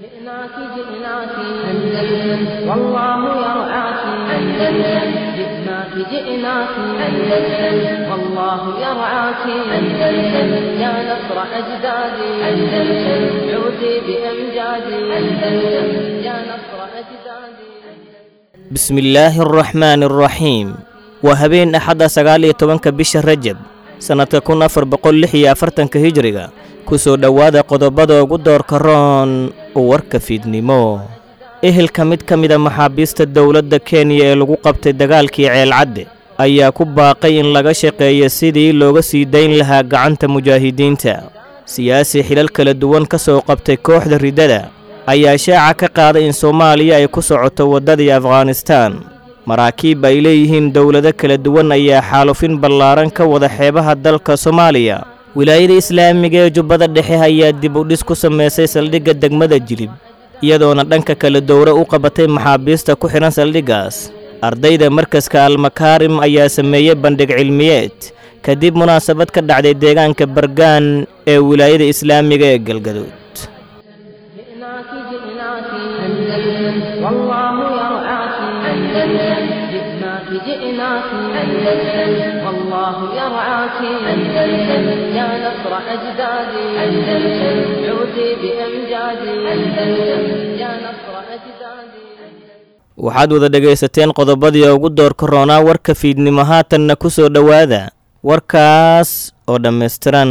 جئناك جئناك أندلس والله يرعاك أندلس جئناك جئناك أندلس والله يرعاك أندلس يا نصر أجدادي أندلس عودي بأمجادي أندلس يا نصر أجدادي bismi illaahi araxmaani araxiim waa habeen axadda sagaal iyo tobanka bisha rajab sannadka kun afar boqol lix iyo afartanka hijriga ku soo dhowaada qodobada ugu doorka roon warka fiidnimo ehelka mid ka mida maxaabiista dowladda kenya ee lagu qabtay dagaalkii ceelcadde ayaa ku baaqay in laga shaqeeyo sidii looga sii dayn lahaa gacanta mujaahidiinta siyaasi xilal kala duwan ka soo qabtay kooxda riddada ayaa shaaca ka qaaday in soomaaliya ay ku socoto waddadii afghanistaan maraakiib ay leeyihiin dowlado kala duwan ayaa xaalufin ballaaran ka wada xeebaha dalka soomaaliya wilaayada islaamiga ee jubbada dhexe ayaa dib u dhis ku samaysay saldhigga degmada jilib iyadoona dhanka kale dowro u qabatay maxaabiista ku xidhan saldhiggaas ardayda markaska almakaarim ayaa sameeyey bandhig cilmiyeed kadib munaasabad ka dhacday deegaanka bargaan ee wilaayada islaamiga ee galgaduud جئناك جئناك أندلس والله يرعاك أندلس جئناك جئناك أندلس والله يرعاك أندلس يا نصر أجدادي أندلس عودي بأمجادي أندلس يا نصر أجدادي waxaad wada dhegaysateen qodobadii ugu doorka roonaa warka fiidnimo haatanna ku soo dhowaada warkaas oo dhammaystiran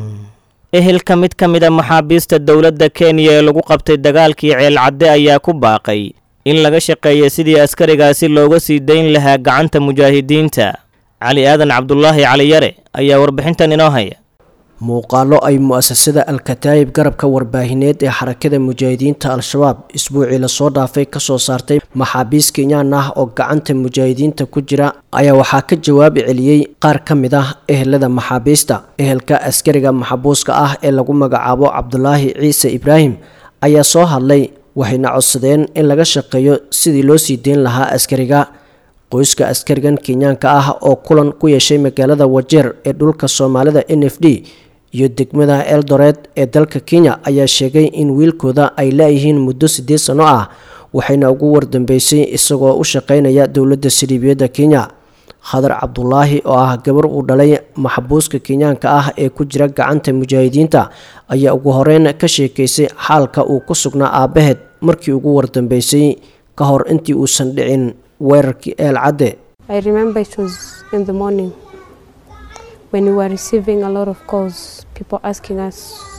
ehelka mid ka mida maxaabiista dowladda kenya ee lagu qabtay dagaalkii ceelcadde ayaa ku baaqay in laga shaqeeya sidii askarigaasi looga sii dayn lahaa gacanta mujaahidiinta cali aadan cabdulaahi cali yare ayaa warbixintan inoo haya muuqaalo ay mu-asasada al-kataayib garabka warbaahineed ee xarakada mujaahidiinta al-shabaab isbuucii lasoo dhaafay kasoo saartay maxaabiis kenyaan ah oo gacanta mujaahidiinta ku jira ayaa waxaa ka jawaabi celiyey qaar ka mid ah ehelada maxaabiista ehelka askariga maxabuuska ah ee lagu magacaabo cabdulaahi ciise ibraahim ayaa soo hadlay waxayna codsadeen in laga shaqeeyo sidii loo sii deyn lahaa askariga qoyska askarigan kenyaanka ah oo kulan ku yeeshay magaalada wajeer ee dhulka soomaalida n f d iyo degmada eldoret ee dalka kenya ayaa sheegay in wiilkooda ay la-yihiin muddo siddeed sano ah waxayna ugu wardambeysay isagoo u shaqeynaya dowladda siriibiyadda kenya khadar cabdulaahi oo ah gabar uu dhalay maxbuuska kenyaanka ah ee ku jira gacanta mujaahidiinta ayaa ugu horeyn ka sheekeysay xaalka uu ku sugnaa aabaheed markii ugu wardambeysay ka hor intii uusan dhicin weerarkii eel cadde I remember it was in the morning when we were receiving a lot of calls, people asking us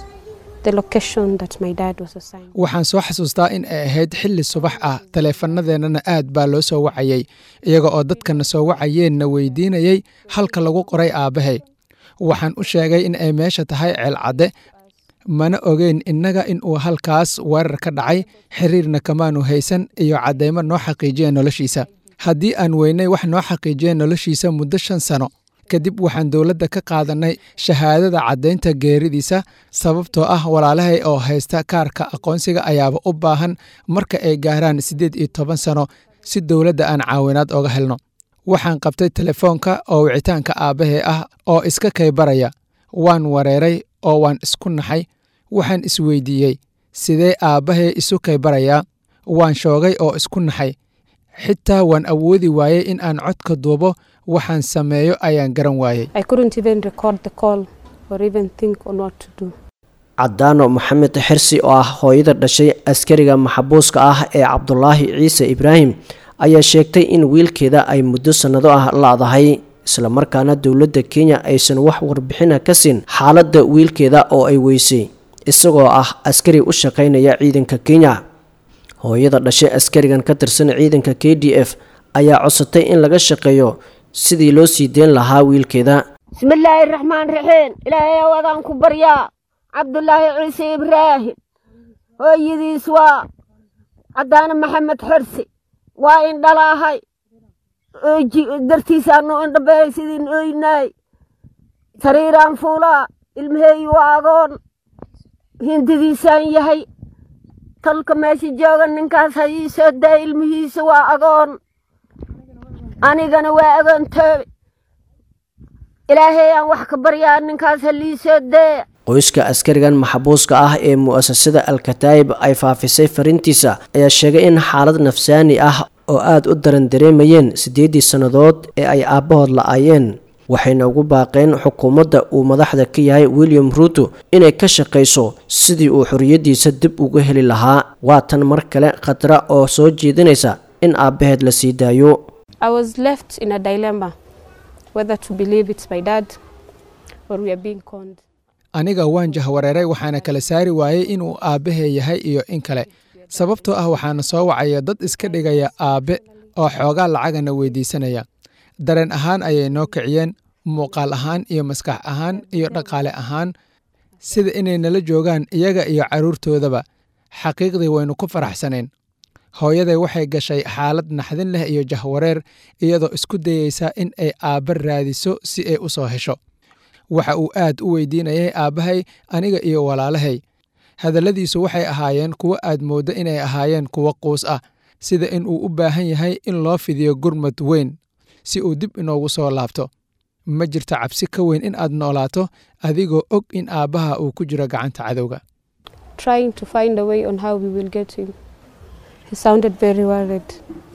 the location that my dad was assigned. waxaan soo xasuustaa in ay ahayd xilli subax ah taleefanadeennana aad baa loo soo wacayey iyaga oo dadkana soo wacayeenna weydiinayey halka lagu qoray aabbahay waxaan u sheegay in ay meesha tahay ceelcadde mana ogeyn innaga in uu halkaas weerar ka dhacay xiriirna kamaanu haysan iyo caddaymo noo xaqiijiya noloshiisa haddii aan weynay wax noo xaqiijiya noloshiisa muddo shan sano kadib waxaan dowladda ka qaadanay shahaadada caddaynta geeridiisa sababtoo ah walaalahay oo haysta kaarka aqoonsiga ayaaba u baahan marka ay gaaraan siddeed iyo toban sano si dowladda aan caawinaad oga helno waxaan qabtay telefoonka oo wicitaanka aabbahay ah oo iska kaybaraya waan wareeray oo waan isku naxay waxaan isweydiiyey sidee aabbahay isu kaybarayaa waan shoogay oo isku naxay xitaa waan awoodi waayey in aan codka duubo waxaan sameeyo ayaan garan waayey I couldn't even record the call or even think on what to do. cadaano maxamed xirsi oo ah hooyada dhashay askariga maxabuuska ah ee cabdulaahi ciise ibraahim ayaa sheegtay in wiilkeeda ay muddo sannado ah la-dahay islamarkaana dowladda kenya aysan wax warbixina ka siin xaaladda wiilkeeda oo ay weysay isagoo ah askari u shaqaynaya ciidanka kenya hooyada dhashay askarigan ka tirsan ciidanka k d f ayaa codsatay in laga shaqeeyo sidii loo sii deyn lahaa wiilkeeda bismillaahi raxmaan raxiim ilaahay awadaan ku baryaa cabdulaahi ciise ibraahim hooyadiis waa caddaane maxamed xirsi waa indhalaahay dartiisaanu indhabeey sidiin oynaay sariiraan fuulaa ilmaheeyi waa agoon hindidiisaan yahay talka meesha jooga ninkaas ha ii soo daa ilmihiisa waa agoon anigana waa agoontoobe ilaahay aan wax ka baryaa ninkaas ha lii soo dee qoyska askarigan maxbuuska ah ee mu'asasada al-kataa'ib ay faafisay fariintiisa ayaa sheegay in xaalad nafsaani ah oo aada u daran dareemayeen siddeeddii sannadood ee ay aabbahood la-aayeen waxayna ugu baaqeen xukuumadda uu madaxda ka yahay william ruuto inay ka shaqayso sidii uu xorriyaddiisa dib uga heli lahaa waa tan mar kale khatra oo soo jeedinaysa in aabbaheed la sii daayo I was left in a dilemma whether to believe it's my dad or we are being conned. aniga waan jahwareeray waxaana kala saari waayey inuu aabbahee yahay iyo in kale sababtoo ah waxaana soo wacaya dad iska dhigaya aabbe oo xoogaa lacagana weydiisanaya dareen ahaan ayay noo kiciyeen muuqaal ahaan iyo maskax ahaan iyo dhaqaale ahaan sida inay nala joogaan iyaga iyo carruurtoodaba xaqiiqdii waynu ku faraxsanayn hooyaday waxay gashay xaalad naxdin leh iyo jahwareer iyadoo isku dayeysa in ay aabbe raadiso si ay u soo hesho waxa uu aad u weydiinayay aabbahay aniga iyo walaalahay hadalladiisu waxay ahaayeen kuwo aad mooddo inay ahaayeen kuwo quus ah sida in uu u baahan yahay in loo fidiyo gurmad weyn si uu dib inoogu soo laabto ma jirto cabsi ka weyn in aad noolaato adigoo og in aabbaha uu ku jiro gacanta cadowga Trying to find a way on how we will get him. He sounded very worried.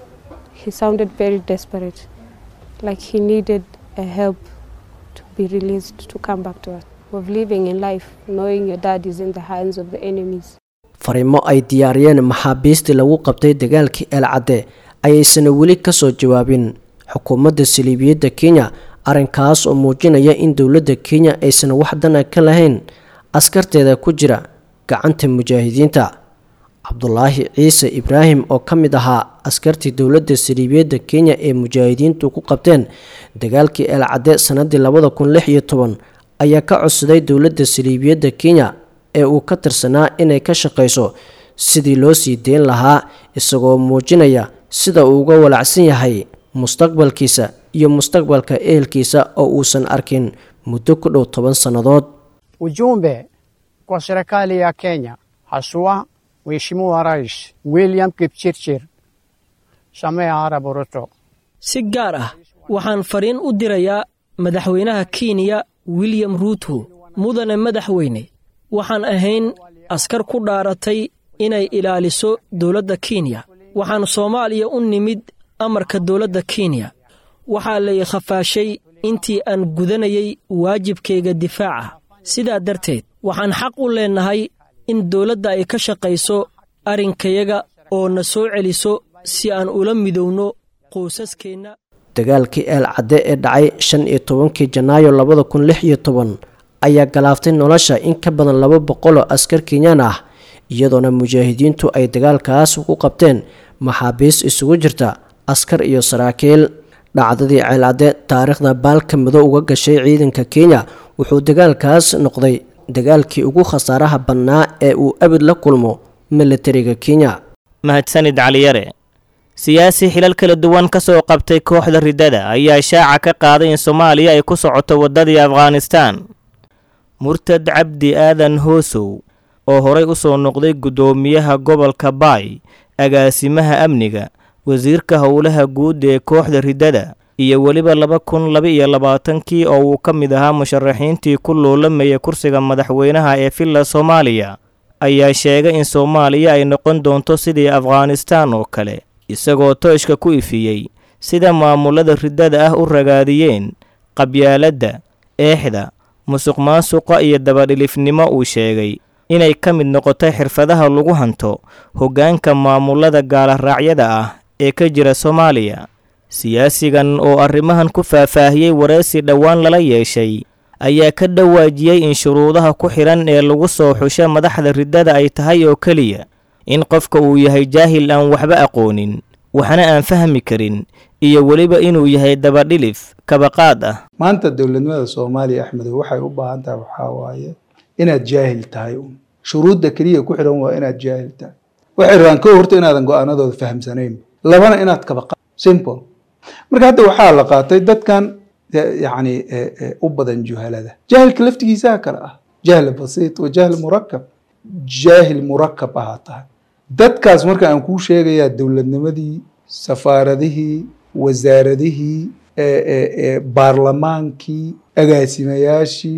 He sounded very desperate. Like he needed a help to be released to come back to us. Of living in life, knowing your dad is in the hands of the enemies. fariimo ay diyaariyeen maxaabiistii lagu qabtay dagaalkii eelcadde ayaysana weli ka soo jawaabin xukuumadda saliibiyadda kenya arrinkaas oo muujinaya in dowladda kenya aysan wax dana ka lahayn askarteeda ku jira gacanta mujaahidiinta cabdulaahi ciise ibraahim oo ka mid ahaa askartii dowladda saliibiyadda kenya ee mujaahidiintu ku qabteen dagaalkii eelcadde sannadii labada kun lix iyo toban ayaa ka codsaday dowladda saliibiyadda kenya ee uu ka tirsanaa inay ka shaqayso sidii loo sii deyn lahaa isagoo muujinaya sida uu uga walacsan yahay mustaqbalkiisa iyo mustaqbalka ehelkiisa oo uusan arkin muddo ku dhow toban sannadood Ujumbe kwa serikali ya Kenya, haswa Mheshimiwa Rais William Kipchirchir Samia Arap Ruto. si gaar ah waxaan fariin u dirayaa madaxweynaha kenya william ruuto mudane madaxweyne waxaan ahayn askar ku dhaaratay inay ilaaliso dowladda kenya waxaan soomaaliya u nimid amarka dowladda kenya waxaa lay khafaashay intii aan gudanayay waajibkayga difaaca sidaa darteed waxaan xaq u leennahay in dowladda ay ka shaqayso arrinkayaga oo na soo celiso si aan ula midowno qoysaskeenna dagaalkii eel cadde ee dhacay shan iyo tobankii janaayo labada kun lix iyo toban ayaa galaaftay nolosha in ka badan laba boqoloo askar kenyaan ah iyadoona mujaahidiintu ay dagaalkaas ku qabteen maxaabiis isugu jirta askar iyo saraakiil dhacdadii ceelcadde taariikhda baalka madow uga gashay ciidanka kenya wuxuu dagaalkaas noqday dagaalkii ugu khasaaraha badnaa ee uu abid la kulmo militariga kenya mahadsanid caliyare siyaasi xilal kala duwan ka soo qabtay kooxda riddada ayaa shaaca ka qaaday in soomaaliya ay ku socoto waddadii afghanistaan murtad cabdi aadan hoosow oo horay u soo noqday guddoomiyaha gobolka baay agaasimaha amniga wasiirka howlaha guud ee kooxda riddada iyo weliba laba kun laba-iyo labaatankii oo uu ka mid ahaa musharaxiintii ku loolamaya kursiga madaxweynaha ee villa soomaaliya ayaa sheegay in soomaaliya ay noqon doonto sidii afghanistaan oo kale isagoo tooshka ku ifiyey sida maamulada riddada ah u ragaadiyeen qabyaaladda eexda musuq maasuqa iyo dabadhilifnimo uu sheegay inay ka mid noqotay xirfadaha lagu hanto hoggaanka maamulada gaalaraacyada ah ee ka jira soomaaliya siyaasigan oo arrimahan ku faahfaahiyey waraysi dhowaan lala yeeshay ayaa ka dhawaajiyey in shuruudaha ku xidhan ee lagu soo xusho madaxda riddada ay tahay oo keliya in qofka uu yahay jaahil aan waxba aqoonin waxna aan fahmi karin iyo weliba inuu yahay dabadhilif kabaqaad ah maanta dowladnimada soomaaliya axmedow waxay u baahan tahay waxaa waaye inaad jaahil tahay un shuruudda keliya ku xidhan waa inaad jaahil tahay waxay rabaan ko horta inaadan go-aanadooda fahamsanayn labana inaad kabaqa simple marka hadda waxaa la qaatay dadkan yacni u badan juhalada jaahilka laftigiisaa kale ah jahl basiit wa jahl murakab jaahil murakab ahaa tahay dadkaas marka aan kuu sheegayaa dowladnimadii safaaradihii wasaaradihii baarlamaankii agaasimayaashii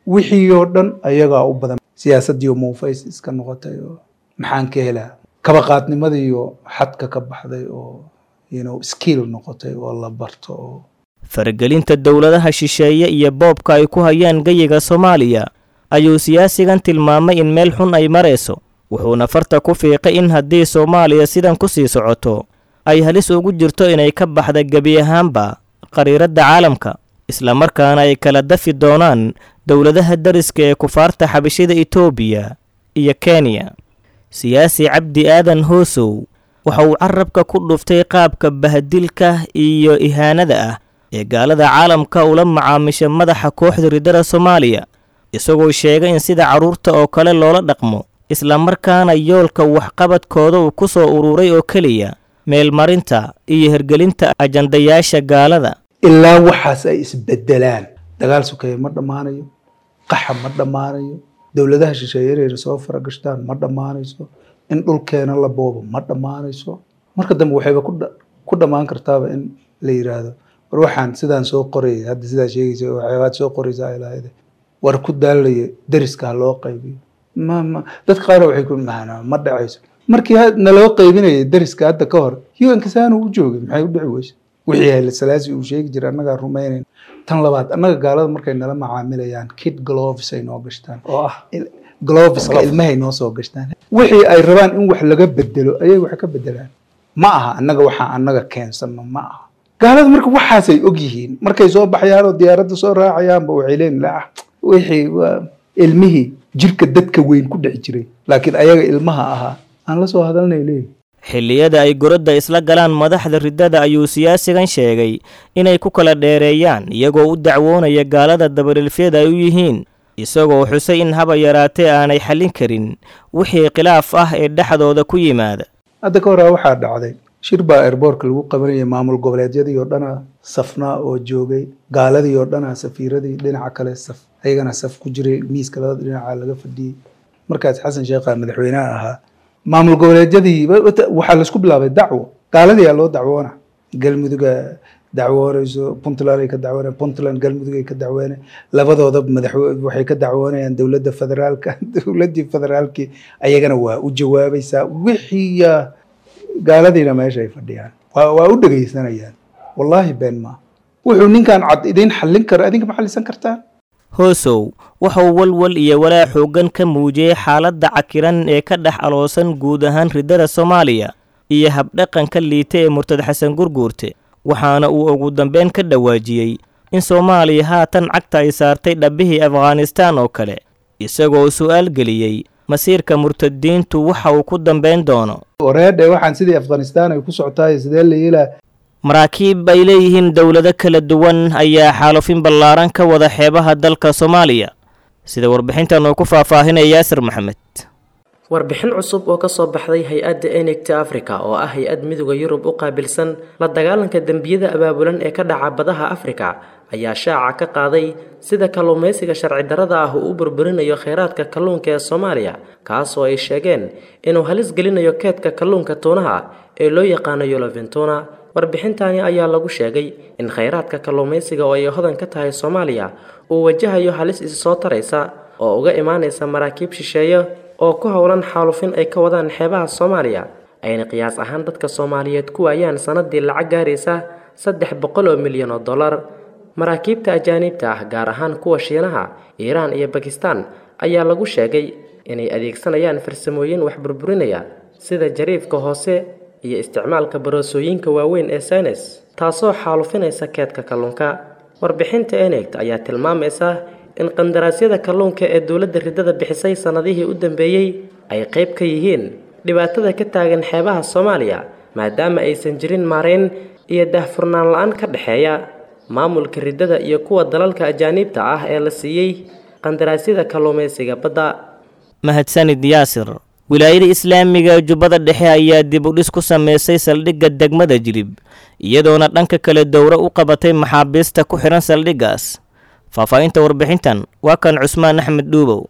wixii oo dhan ayagaa u badan siyaasaddiiyo muufays iska noqotay oo maxaan ka helaa kabaqaadnimadiiyo xadka ka baxday oo you know skill noqotay oo la barto oo faragelinta dowladaha shisheeye iyo boobka ay ku hayaan geyiga soomaaliya ayuu siyaasigan tilmaamay in meel xun ay marayso wuxuuna farta ku fiiqay in haddii soomaaliya sidan ku sii socoto ay halis ugu jirto inay ka baxda gebi ahaanba qariiradda caalamka islamarkaana ay kala dafi doonaan dowladaha dariska ee kufaarta xabashida etoobiya iyo kenya siyaasi cabdi aadan hoosow waxa uu carabka ku dhuftay qaabka bahadilka iyo ihaanada ah ee gaalada caalamka ula macaamisha madaxa kooxda riddada soomaaliya isagoo sheegay in sida carruurta oo kale loola dhaqmo islamarkaana yoolka waxqabadkooda uu ku soo ururay oo keliya meelmarinta iyo hirgelinta ajandayaasha gaalada ilaa waxaas ay isbedelaan dagaal sukeeye ma dhammaanayo qaxa ma dhammaanayo dowladaha shisheeye inayna soo faragashtaan ma dhammaanayso in dhulkeena la boobo ma dhammaanayso marka dambe waxayba ku dha- ku dhammaan kartaaba in la yiraahdo war waxaan sidaan soo qorayay hadda sidaa sheegaysa waxyaabaad soo qoraysaa ilaahayda war ku daalaya deriska ha loo qaybiyo ma ma dadka qaar waxay ku maana ma dhacayso markii ha- naloo qaybinayay deriska hadda ka hor un saanu u joogay maxay u dhici weyse wixii hele salaasi uu sheegi jiray annagaa rumaynayn tan labaad annaga gaalada markay nala macaamilayaan kid gloves ay noo gashtaan oo ah il- gloveska ilmahay noo soo gashtaan wixii ay rabaan in wax laga bedelo ayay wax ka bedelaan ma aha annaga waxaa annaga keensano ma aha gaalada marka waxaasay og yihiin markay soo baxayaan oo diyaaradda soo raacayaanba waxay leeyihin la wixii waa ilmihii jirka dadka weyn ku dhex jiray laakiin ayaga ilmaha ahaa aan la soo hadalnay leeyihin xilliyada ay gorodda isla galaan madaxda riddada ayuu siyaasigan sheegay inay ku kala dheereeyaan iyagoo u dacwoonaya gaalada dabadhilfyada ay u yihiin isagoo xusay in haba yaraatee aanay xallin karin wixii khilaaf ah ee dhexdooda ku yimaada hadda ka horaa waxaa dhacday shir baa airboortka lagu qabanayay maamul goboleedyadii oo dhana safnaa oo joogay gaaladii oo dhana safiiradii dhinaca kale saf ayagana saf ku jiray miiska labada dhinaca laga fadhiyey markaas xasan sheekha madaxweynaha ahaa maamul goboleedyadii wa- wata- waxaa laisku bilaabay dacwo gaaladii aa loo dacwoona galmuduga dacwoonayso puntland ay ka dacwoonayaan puntland galmudug ay ka dacwoonayaan labadooda madaxwe waxay ka dacwoonayaan dowladda federaalka dowladdii federaalkii ayagana waa u jawaabaysaa wixii yaa gaaladiina meesha ay fadhiyaan waa waa u dhegaysanayaan wallaahi been maa wuxuu ninkan cad idiin xallin kara adinka ma xallisan kartaan hoosow waxauu walwal iyo walaa xooggan ka muujiyey xaaladda cakiran ee ka dhex aloosan guud ahaan riddada soomaaliya iyo habdhaqanka liita ee murtad xasan gurguurte waxaana uu ugu dambeyn ka dhawaajiyey in soomaaliya haatan cagta ay saartay dhabbihii afghanistaan oo kale isagoo su'aal geliyey masiirka murtadiintu waxa uu ku dambayn doono wareedhe waxaan sidii afghanistaan ay ku socotaay sidee la yeelaa maraakiib ay leeyihiin dowlado kala duwan ayaa xaalufin ballaaran ka wada xeebaha dalka soomaaliya sida warbixintan uu ku faahfaahinaya yaasir maxamed warbixin cusub oo ka soo baxday hay-adda enegta africa oo ah hay-ad midooda yurub u qaabilsan la dagaalanka dembiyada abaabulan ee ka dhaca badaha afrika ayaa shaaca ka qaaday sida kalluumaysiga sharci darrada ah uu u burburinayo kheyraadka kalluunka ee soomaaliya kaas oo ay sheegeen inuu halis gelinayo keedka kalluunka tuunaha ee loo yaqaano yoloventuna warbixintani ayaa lagu sheegay in kheyraadka kalluumaysiga oo ay hodan ka tahay soomaaliya uu wajahayo halis isi soo taraysa oo uga imaanaysa maraakiib shisheeye oo ku howlan xaalufin ay ka wadaan xeebaha soomaaliya ayna qiyaas ahaan dadka soomaaliyeed ku waayaan sanadii lacag gaaraysa saddex boqol oo milyan oo dollar maraakiibta ajaaniibta ah gaar ahaan kuwa shiinaha iiraan iyo bakistan ayaa lagu sheegay inay adeegsanayaan farsamooyin wax burburinaya sida jariifka hoose iyo isticmaalka baroosooyinka waaweyn ee saynes taasoo xaalufinaysa keedka kalluunka warbixinta enegt ayaa tilmaamaysa in qandaraasyada kalluunka ee dowladda riddada bixisay sannadihii u dambeeyey ay qayb ka yihiin dhibaatada ka taagan xeebaha soomaaliya maadaama aysan jirin maarayn iyo daahfurnaan la-aan ka dhexeeya maamulka riddada iyo kuwa dalalka ajaaniibta ah ee la siiyey qandaraasyada kalluumaysiga badda mahadsanid yaasir wilaayada islaamiga ee jubbada dhexe ayaa dib u dhis ku sameysay saldhigga degmada jilib iyadoona dhanka kale dowro u qabatay maxaabiista ku xidhan saldhiggaas faahfaahinta warbixintan waa kan cusmaan axmed dhuubow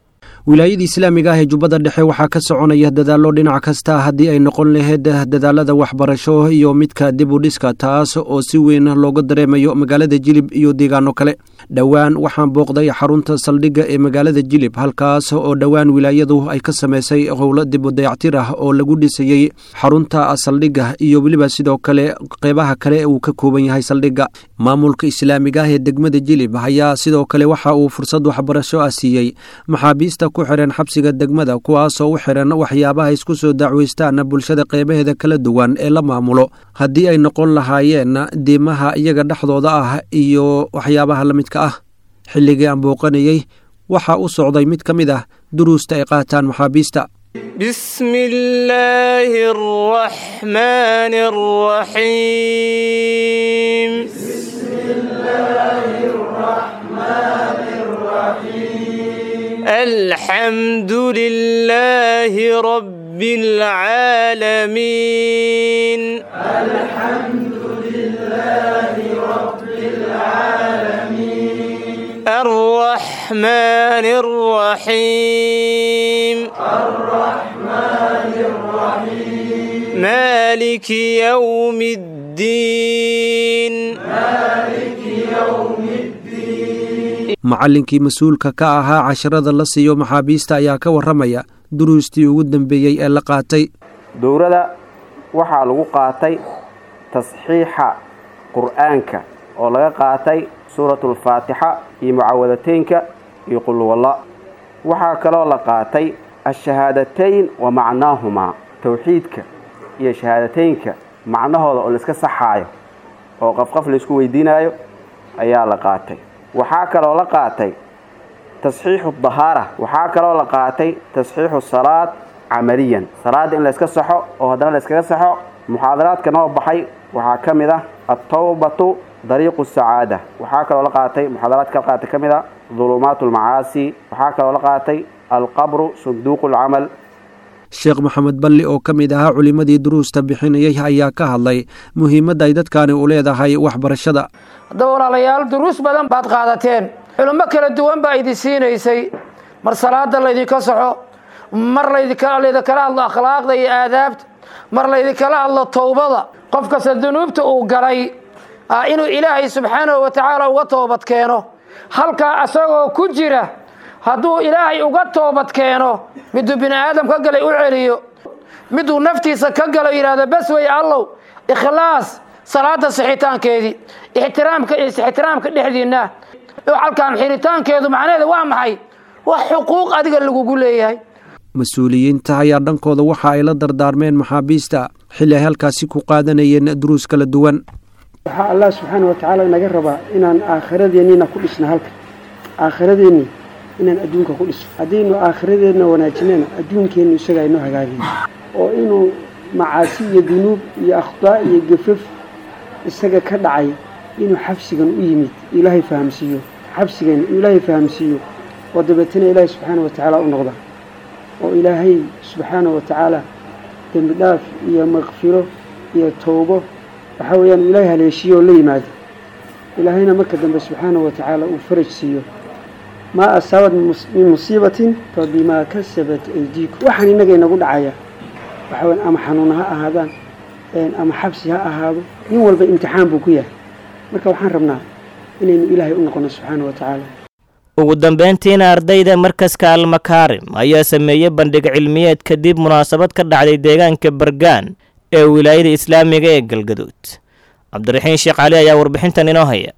wilaayada islaamiga ah ee jubbada dhexe waxaa ka soconaya dadaallo dhinac kasta haddii ay noqon lahayd dadaalada waxbarasho iyo midka dib u dhiska taas oo si weyn looga dareemayo magaalada jilib iyo deegaano kale dhowaan waxaan booqday xarunta saldhigga ee magaalada jilib halkaas oo dhowaan wilaayadu ay ka samaysay howlo dib u dayactir ah oo lagu dhisayey xarunta saldhigga iyo weliba sidoo kale qeybaha kale uu ka kooban yahay saldhigga maamulka islaamiga ah ee degmada jilib ayaa sidoo kale waxa uu fursad waxbarasho ah siiyey maxaabiista ku xiran xabsiga degmada kuwaasoo u xiran waxyaabaha isku soo dacweystaan bulshada qeybaheeda kala duwan ee la maamulo haddii ay noqon lahaayeen diimaha iyaga dhexdooda ah iyo waxyaabaha la midka ah xilligii aan booqanayey waxaa u socday mid ka mid ah duruusta ay qaataan maxaabiista بسم الله الرحمن الرحيم بسم الله الرحمن الرحيم الحمد لله رب العالمين الحمد لله رب العالمين الرحمن الرحيم الرحمن الرحيم مالك يوم الدين مالك يوم الدين macallinkii mas-uulka ka ahaa casharada la siiyo maxaabiista ayaa ka warramaya duruustii ugu dambeeyey ee la qaatay dowrada waxaa lagu qaatay tasxiixa qur'aanka oo laga qaatay suuratulfaatixa iyo mucawadateynka iyo qulwalla waxaa kaloo la qaatay ashahaadatayn wa macnaahumaa towxiidka iyo shahaadateynka macnahooda oo laiska saxaayo oo qafqaf laysku weydiinaayo ayaa la qaatay waxaa kaloo la qaatay tasxiixu dahaara waxaa kaloo la qaatay tasxiixu salaad camaliyan salaadda in layska saxo oo haddana layskaga saxo muxaadaraadka noo baxay waxaa ka mid ah altawbatu dariiqu sacaada waxaa kaloo la qaatay muxaadaraadka la qaatay ka mid ah dulumaat almacaasi waxaa kaloo la qaatay alqabru sunduuqu alcamal sheekh maxamed balli oo ka mid ahaa culimmadii duruusta bixinayay ayaa ka hadlay muhiimadda ay dadkaani u leedahay waxbarashada haddaba walaalayaal duruus badan baad qaadateen culummo kala duwan baa idin siinaysay mar salaada laydinka soxo mar laydinkala hadlo akhlaaqda iyo aadaabta mar laydinkala hadlo towbada qof kasta dunuubta uu galay inuu ilaahay subxaanahu wa tacaala uga toobad keeno halkaa asagoo ku jira hadduu ilaahay uga toobad keeno miduu bini aadam ka galay u celiyo miduu naftiisa ka galo yidhahdo bas wey allow ikhlaas salaada sixitaankeedii ixtiraamka iyo ixtiraamka dhexdiinna halkaan xiritaankeedu macnaheeda waa maxay wax xuquuq adiga lagugu leeyahay mas-uuliyiinta ayaa dhankooda waxa ay la dardaarmeen maxaabiista xilli ay halkaasi ku qaadanayeen duruus kala duwan waxaa allah subxaana wa tacaala inaga rabaa inaan aakhiradeenniina ku dhisno halka aakhiradeenni inaan adduunka ku dhisno haddaynu aakhiradeenna wanaajinana adduunkeennu isagaa inoo hagaagay oo inuu macaasi iyo dunuub iyo akhdaa iyo gafaf isaga ka dhacay inuu xabsigan u yimid ilaahay fahamsiiyo xabsigan ilaahay fahamsiiyo oo dabeetana ilaahay subxaana wa tacaala u noqda oo ilaahay subxaana wa tacaala dembi dhaaf iyo makfiro iyo towbo waxaa weeyaan uu ilaahay haleeshiyo oo la yimaado ilaahayna marka dambe subxaana wa tacaala uu faraj siiyo maa asaabad min musiibatin fa bimaa kasabat aydiikum waxaan innaga inagu dhacaya waxaa weyan ama xanuuna ha ahaadaan ama xabsi ha ahaado nin walba imtixaan buu ku yahay marka waxaan rabnaa inaynu ilaahay u noqono subxaana wa tacaala ugu dambayntiina ardayda markaska almakaarim ayaa sameeyey bandhig cilmiyeed kadib munaasabad ka dhacday deegaanka bargaan ee wilaayada islaamiga ee galgaduud cabdiraxiin sheekh cali ayaa warbixintan inoo haya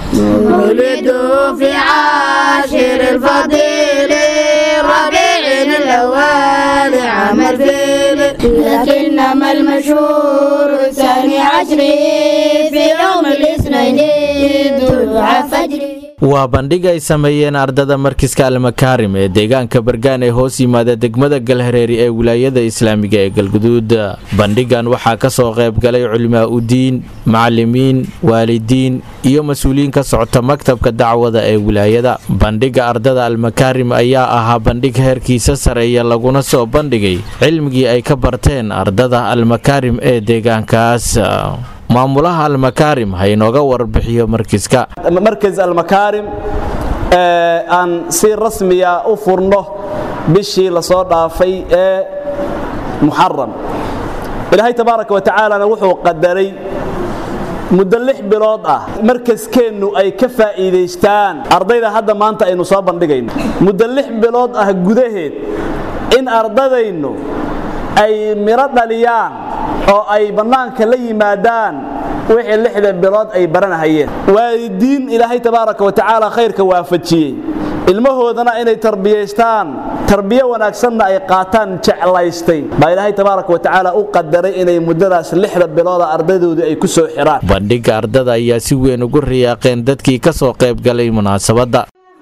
ولدوا في عاشر الفضيل ربيع الأول عام الفيل لكنما المشهور ثاني عشر في يوم الاثنين طلوع فجر waa bandhig ay sameeyeen ardada markiska almakaarim ee deegaanka bargaan ee hoos yimaada degmada galhareeri ee wilaayada islaamiga ee galguduud bandhigan waxaa ka soo qayb galay culimaa udiin macalimiin waalidiin iyo mas-uuliyiin ka socota maktabka dacwada ee wilaayada bandhiga ardada almakaarim ayaa ahaa bandhig heerkiisa sareeya laguna soo bandhigay cilmigii ay ka barteen ardada almakaarim ee deegaankaas maamulaha almakaarim ha inooga warbixiyo markiska markas almakaarim aan si rasmiya u furno bishii lasoo dhaafay ee muxaram ilaahay tabaaraka wa tacaalana wuxuu qadaray muddo lix bilood ah markaskeennu ay ka faa'iidaystaan ardayda hadda maanta aynu soo bandhigayno muddo lix bilood ah gudaheed in ardadaynu ay miro dhaliyaan oo ay bannaanka la yimaadaan wixii lixda bilood ay baranahayeen waalidiin ilaahay tabaaraka wa tacaala khayrka waafajiyey ilmahoodana inay tarbiyaystaan tarbiyo wanaagsanna ay qaataan jeclaystay baa ilaahay tabaaraka wa tacaala u qadaray inay muddadaas lixda bilooda ardaydoodii ay ku soo xiraan bandhigga ardada ayaa si weyn ugu riyaaqeen dadkii ka soo qayb galay munaasabadda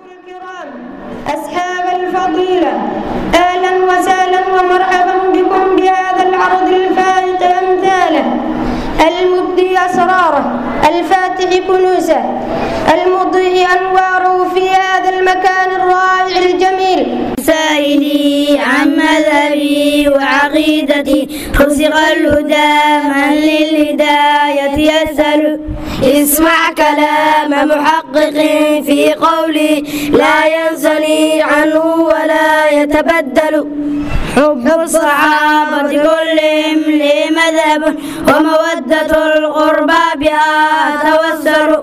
أصحاب الفضيلة أهلا وسهلا ومرحبا بكم بهذا العرض الفائق أمثاله المبدي أسراره الفاتح كنوسه المضيء أنواره في هذا المكان الرائع الجميل سائلي عن مذهبي وعقيدتي رزق الهدى من للهداية يسأل اسمع كلام محقق في قولي لا ينسني عنه ولا يتبدل حب الصحابة كلهم لي مذهب ومودة القربى بها توسل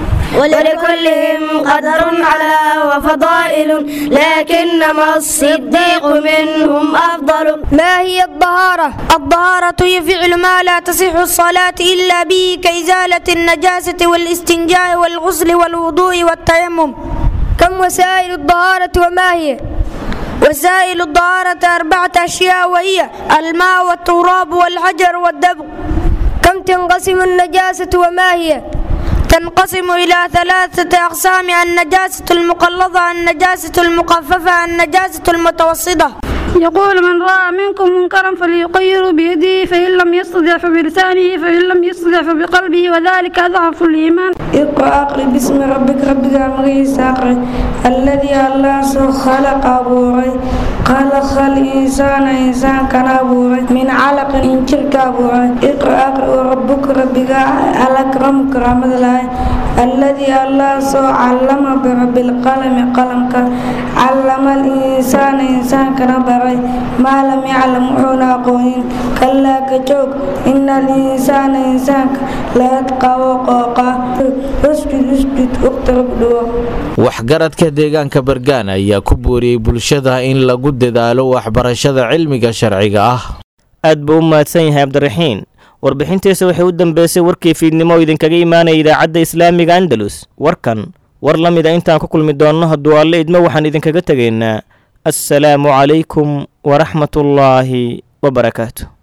ولكلهم قدر على وفضائل لكنما الصديق منهم أفضل ما هي الطهارة؟ الطهارة هي فعل ما لا تصح الصلاة إلا به كإزالة النجاسة والاستنجاء والغسل والوضوء والتيمم كم وسائل الطهارة وما هي؟ وسائل الطهارة أربعة أشياء وهي الماء والتراب والحجر والدبغ كم تنقسم النجاسة وما هي؟ تنقسم إلى ثلاثة أقسام النجاسة المقلظة النجاسة المخففة النجاسة المتوسطة يقول من رأى منكم منكرا فليغيره بيده فإن لم يستطع فبلسانه فإن لم يستطع فبقلبه وذلك أضعف الإيمان اقرأ أقرأ باسم ربك ربك أمره ساقر الذي الله خلق أبوري خلق الإنسان إنسان كان أبوري من علق إنشرك أبوري اقرأ أقرأ ربك ربك الأكرم كرامة الله الذي الله سو علم برب القلم قلمك علم الإنسان إنسان كان baray maa lam yaclam wuxuuna aqoonin kalaa kajoog ina alinsaana insaanka layadqawo qooqa usjud usjud uqtarab dhuwo waxgaradka deegaanka bargaan ayaa ku booriyey bulshada in lagu dadaalo waxbarashada cilmiga sharciga ah aad buu u mahadsan yahay cabdiraxiin warbixintiisa waxay u dambeysay warkii fiidnimo oo idinkaga imaanaya idaacadda islaamiga andalus warkan war la mida intaan ku kulmi doonno hadduu alle idmo waxaan idinkaga tegaynaa السلام عليكم ورحمة الله وبركاته